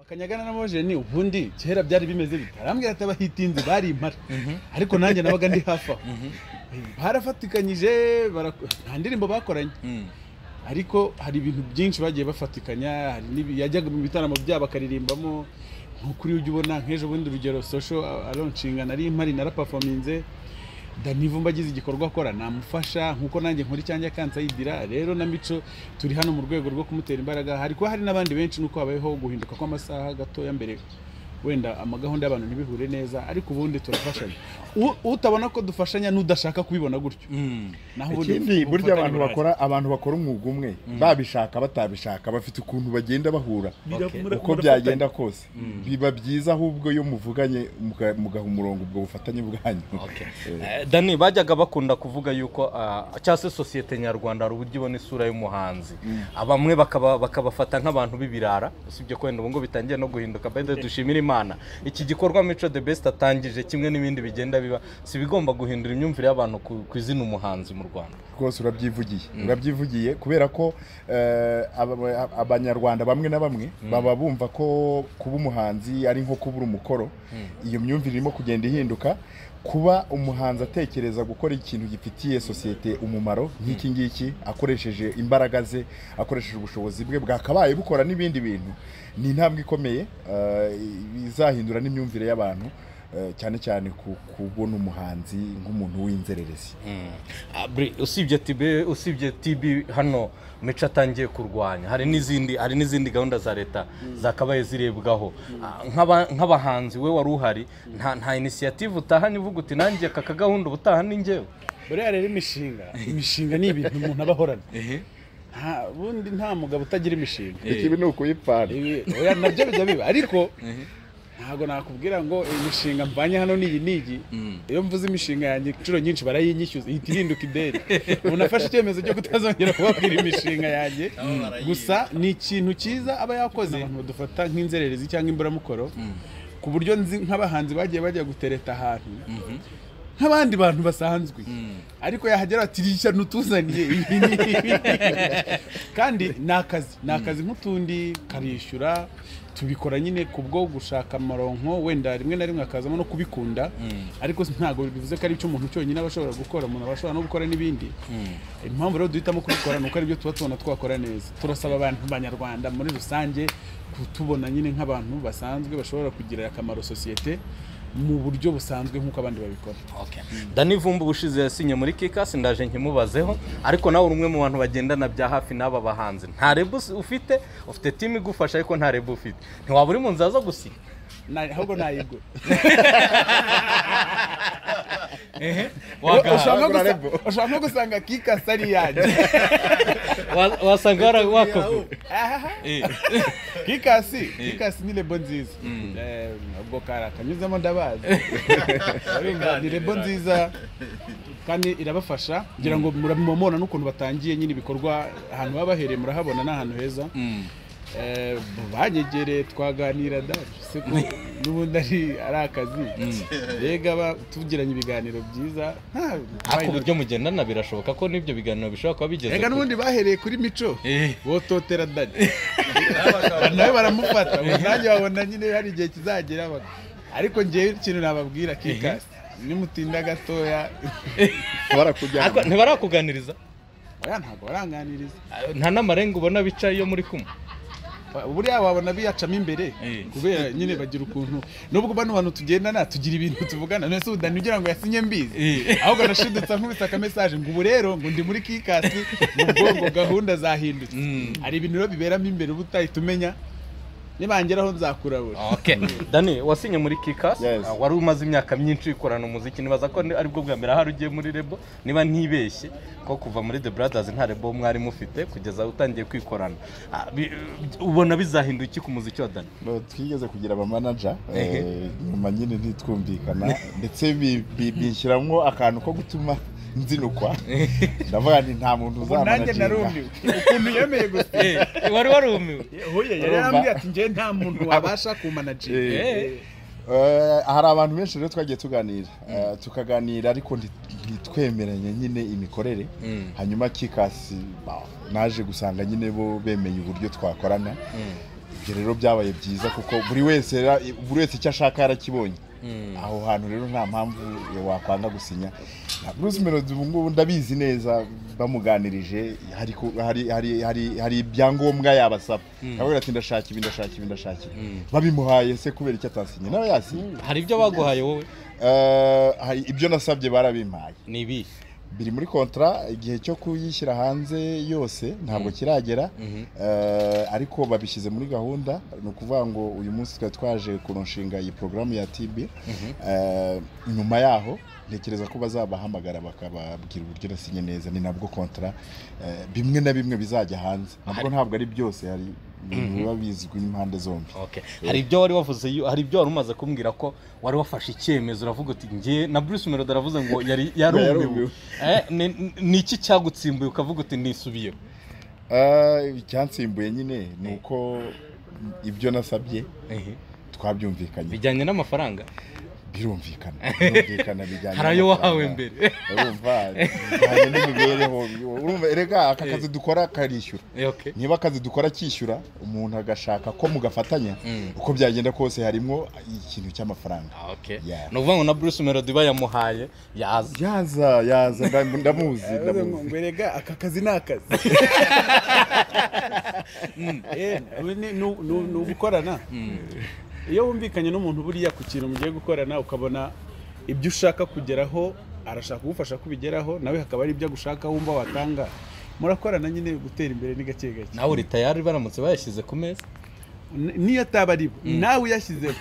kanyagana na mojeni ubundi kera byari bimeze bite arambwira ati abahitinzi bari impara ariko nanjye nabaga ndi hafi aho barafatikanyije barak- nta ndirimbo bakoranye ariko hari ibintu byinshi bagiye bafatikanya hari n'ibi- yajyaga mu bitaramo byabo akaririmbamo nk'ukuri ujya ubona nk'ejo bundi urugero sosho aronshinga nari impari narapafominze danivumba agize igikorwa akora namufasha nk'uko nanjye nkora icyanjye akansayidira rero na mico turi hano mu rwego rwo kumutera imbaraga hari kuba hari n'abandi benshi nuko habayeho guhinduka kw'amasaha gatoya mbere wenda amagahunda y'abantu ntibihure neza ariko ubundi turafashanya U- utabona ko dufashanya n'udashaka kubibona gutyo naho ubundi ikindi burya ubufatanye abantu burahari. bakora abantu bakora umwuga umwe babishaka batabishaka bafite ukuntu bagenda bahura uko byagenda kose biba byiza ahubwo iyo muvuganye muga- mugaha umurongo ubwo bufatanye bwanyu Eh, Dani bajyaga bakunda kuvuga yuko ah, cyangwa se sosiyete nyarwanda hari uburyo ibona isura y'umuhanzi bamwe bakaba- bakabafata nk'abantu b'ibirara usibye ko wenda ubu ngo bitangiye no guhinduka mbese dushimire imana iki gikorwa mico the best atangije kimwe n'ibindi bigenda biba si ibigomba guhindura imyumvire y'abantu ku- ku izina umuhanzi mu rwanda rwose urabyivugiye urabyivugiye kubera ko eh, aba- abanyarwanda bamwe na bamwe baba bumva ko kuba umuhanzi ari nko kubura umukoro iyo myumvire irimo kugenda ihinduka kuba umuhanzi atekereza gukora ikintu gifitiye sosiyete umumaro nk'iki ngiki akoresheje imbaraga ze akoresheje ubushobozi bwe bwakabaye bukora n'ibindi bintu ni intambwe ikomeye eh, izahindura n'imyumvire y'abantu eh, cyane cyane ku kubona umuhanzi nk'umuntu w'inzererezi Abri, usibye tibe usibye tibi hano mico atangiye kurwanya hari n'izindi hari n'izindi gahunda za leta zakabaye zirebwaho Ah, nk'aba- nk'abahanzi we wari uhari nta nta inisiyative utahanye uvuga uti nanjye aka kagahunda ubutaha ni njyewe buriya rero imishinga imishinga ni ibintu umuntu aba ahorana nta bundi nta mugabo utagira imishinga ikibi ni ukuyipfana Ibi- oya, nabyo bijya biba ariko ntabwo nakubwira ngo imishinga mvanye hano n'iyi n'iyi iyo mvuze imishinga yanjye inshuro nyinshi barayinyishyuza ihita ihinduka ideni ubu nafashe icyemezo cyo kutazongera kubabwira imishinga yanjye gusa ni ikintu cyiza aba yakoze abantu badufata nk'inzererezi cyangwa imburamukoro ku buryo nzi nk'abahanzi bagiye bajya gutereta ahantu nk'abandi bantu basanzwe ariko yahagera ati rishya ntutuzaniye ibi ni ibi." kandi ni akazi ni akazi nk'utundi karishyura tubikora nyine ku bwo gushaka amaronko wenda rimwe na rimwe hakazamo no kubikunda ariko ntabwo bivuze ko ari icyo umuntu cyonyine aba ashobora gukora umuntu aba ashobora no gukora n'ibindi impamvu rero duhitamo kubikora ni uko aribyo tuba tubona twakora neza turasaba abantu banyarwanda muri rusange kutubona nyine nk'abantu basanzwe bashobora kugirira akamaro sosiyete mu buryo busanzwe nk'uko abandi babikora dani vumba ubushize yasinye muri kikasi ndaje nkimubazeho ariko nawe uri umwe mu bantu bagendana bya hafi n'aba bahanzi nta rebu ufite ufite timu igufasha ariko nta rebu ufite ntiwaba uri mu nzira zo gusinya Na- ahubwo nayigura Waka- ushaka Wagura gusa- Lebo. ushaka gusanga kikasi ari iyanjye wa- wasanga wara- wakuvuye Ahaha. kikasi kikasi ni lebo nziza Eh, ubwo kari akanyuzemo ndabazi Arenga, ni lebo nziza kandi irabafasha ngira ngo muramubona n'ukuntu batangiye nyine ibikorwa ahantu baba bahereye murahabona ni ahantu heza Eh, banyegereye twaganira da se ko n'ubundi ari ari akazi mbega ba- tugiranye ibiganiro byiza nta- ariko uburyo mugendana birashoboka ko n'ibyo biganiro bishobora kuba bigeze Ega kure. n'ubundi bahereye kuri mico Eh. bototera dani nawe baramufata ubu nanjye babona nyine hari igihe kizagera baka- ariko ngewe ikintu nababwira kikasi nimutinda gatoya barakujyana Ariko ntibarakuganiriza oya ntabwo baranganiriza nta n'amarenga ubona bicaye iyo muri kumwe buriya wabona biyacamo imbere Eh. kubera nyine bagira ukuntu nubwo bano bantu tugendana tugira ibintu tuvugana none se udani ugira ngo yasinye mbizi Eh. ahubwo nashidutsa nkubise akamesaje ngo ubu rero ngo ndi muri kikasi mu bwonko gahunda zahindutse hari ibintu rero biberamo imbere uba utahita umenya nibangeraho nzakurabura okay. dani wasinye muri kikasi Yes. ah, wari umaze imyaka myinshi ukorana umuziki nibaza ko ni- aribwo bwa mbere ahari ugiye muri rebo niba ntibeshye ko kuva muri the brothers nta rebo mwari mufite kugeza utangiye kwikorana Ah, bi- ubona bizahinduka iki ku muziki wa dani No, twigeze kugira abamanaja eh, nyuma nyine ntitwumvikana ndetse bi- bi- bishyiramo akantu ko gutuma nzinukwa ndavuga nti nta muntu ubu nanjye narumiwe uzamanaginga ukuntu yemeye gusa wari warumiwe huye yari Urumva? yarambwiye ati njyewe nta muntu wabasha kumanagira Eh. Eh, hari abantu benshi rero twagiye tuganira Eh, tukaganira ariko nti- ntitwemeranye nyine imikorere hanyuma kikasi ba, naje gusanga nyine bo bemeye uburyo twakorana ibyo rero byabaye byiza kuko buri wese ra- buri wese icyo ashaka yarakibonye aho hantu rero nta mpamvu wakwanga gusinya na bruce melody ubu ngubu ndabizi neza bamuganirije hari ku- hari- hari- hari- hari ibyangombwa yabasaba aravuga ati ndashaka ibi ndashaka ibi ndashaka ibi babimuhaye se kubera icyo atasinye nawe yasinye hari ibyo baguhaye wowe Eh, hari ibyo nasabye barabimpaye ni ibihe biri muri kontra igihe cyo kuyishyira hanze yose ntabwo kiragera Eh, ariko babishyize muri gahunda ni ukuvuga ngo uyu munsi twari twaje kurushinga iyi porogaramu ya tb Eh, nyuma yaho ntekereza ko bazabahamagara bakababwira uburyo nasinye neza ni nabwo kontra eh, bimwe na bimwe bizajya hanze nabwo ntabwo ari byose hari ibintu biba bizwi n'impande zombi Okay. hari ibyo wari wavuze yu- hari ibyo wari umaze kumbwira ko wari wafashe icyemezo uravuga uti njye na Bruce Melody aravuze ngo yari yarumiwe Yarumiwe. Eh, ni ni iki cyagutsimbuye ukavuga uti nisubiyeho Ah, icyansimbuye nyine ni uko ibyo nasabye Ehe. twabyumvikanye bijyanye n'amafaranga birumvikana birumvikana bijyanye hari ayo n'amafaranga. wahawe mbere urumva bijyanye n'imibereho urumva erega aka kazi dukora karishyura Eh, okay. niba akazi dukora kishyura umuntu agashaka ko mugafatanya Mm. uko byagenda kose harimo ikintu cy'amafaranga Ah, okay. Yeah. ni ukuvuga ngo na Bruce Melody bayamuhaye yaza yaza yaza ndam- ndamuzi ndamuzi ngwerega aka kazi ni akazi Eh, ubu ni- ni ni- ni ugukorana iyo wumvikanye n'umuntu buriya ku kintu mugiye gukorana ukabona ibyo ushaka kugeraho arashaka kugufasha kubigeraho nawe hakaba hari ibyo agushaka wumva watanga murakorana nyine gutera imbere ni gake gake nawe uri tayari baramutse bayashyize ku meza N- niyo ataba ari bo nawe uyashyizeho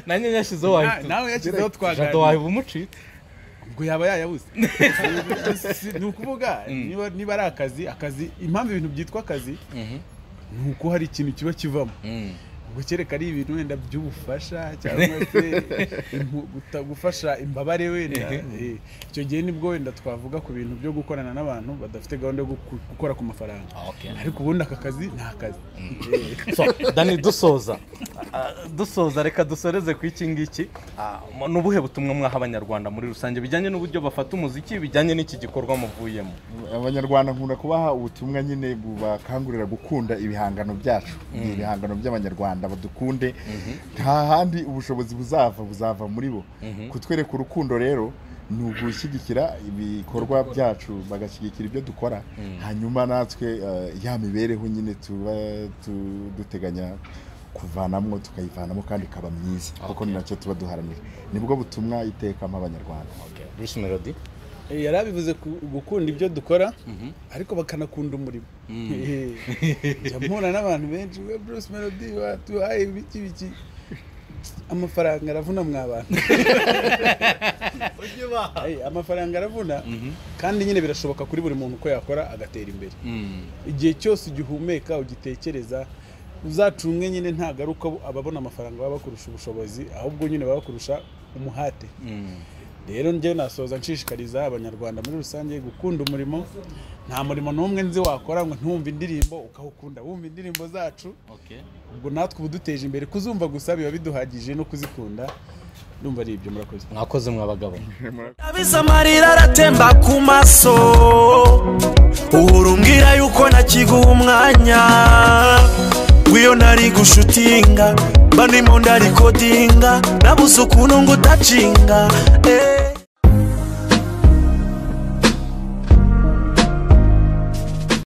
nanjye nyashyizeho wahita nawe uyashyizeho jado twaganira waheba umucitse ubwo yaba yayabuze Si- ni ukuvuga niba niba ari akazi akazi impamvu ibintu byitwa akazi ni uko hari ikintu kiba kivamo Mm. ubwo kereka ari ibintu wenda by'ubufasha cyangwa se impu- guta- gufasha imbabare wenda eh, icyo gihe nibwo wenda twavuga ku bintu byo gukorana n'abantu badafite gahunda yo guku- gukora ku mafaranga Ah, okay. ariko ubundi aka kazi ni akazi Eh, so dani dusoza Ah, dusoza reka dusoreze ku iki ngiki Ah, mu- ni ubuhe butumwa mwaha abanyarwanda muri rusange bijyanye n'uburyo bafata umuziki bijyanye n'iki gikorwa muvuyemo abanyarwanda nkunda kubaha ubutumwa nyine bubakangurira gukunda ibihangano byacu ni ibihangano by'abanyarwanda badukunde nta handi ubushobozi buzava buzava muri bo kutwereka urukundo rero ni ugushyigikira ibikorwa byacu bagashyigikira ibyo dukora hanyuma natwe eh, ya mibereho nyine tuba tu- duteganya kuvanamo tukayivanamo kandi ikaba myiza kuko ni nacyo tuba duharanira nibwo butumwa iteka mpa abanyarwanda bruce melody Eh, yari abivuze ku- gukunda ibyo dukora ariko bakanakunda umurimo Eh, njya mpura n'abantu benshi we bruce melody watuhaye ibiki biki amafaranga aravuna mwa bantu Eh, amafaranga aravuna kandi nyine birashoboka kuri buri muntu ko yakora agatera imbere igihe cyose ugihumeka ugitekereza uzacumwe nyine ntagaruka ababona amafaranga baba bakurusha ubushobozi ahubwo nyine baba bakurusha umuhate rero njyewe nasoza nshishikariza abanyarwanda muri rusange gukunda umurimo nta murimo n'umwe nzi wakora ngo ntiwumve indirimbo ukawukunda wumva indirimbo zacu ubwo natwe ubu duteje imbere kuzumva gusa biba biduhagije no kuzikunda ndumva ari ibyo murakoze mwakoze mwabagabo Kabisa amarira aratemba ku maso uhora umbwira yuko nakiguha umwanya w'iyo nari gushutinga bano imunda rikodinga nabuze ukuntu ngo udacinga eh.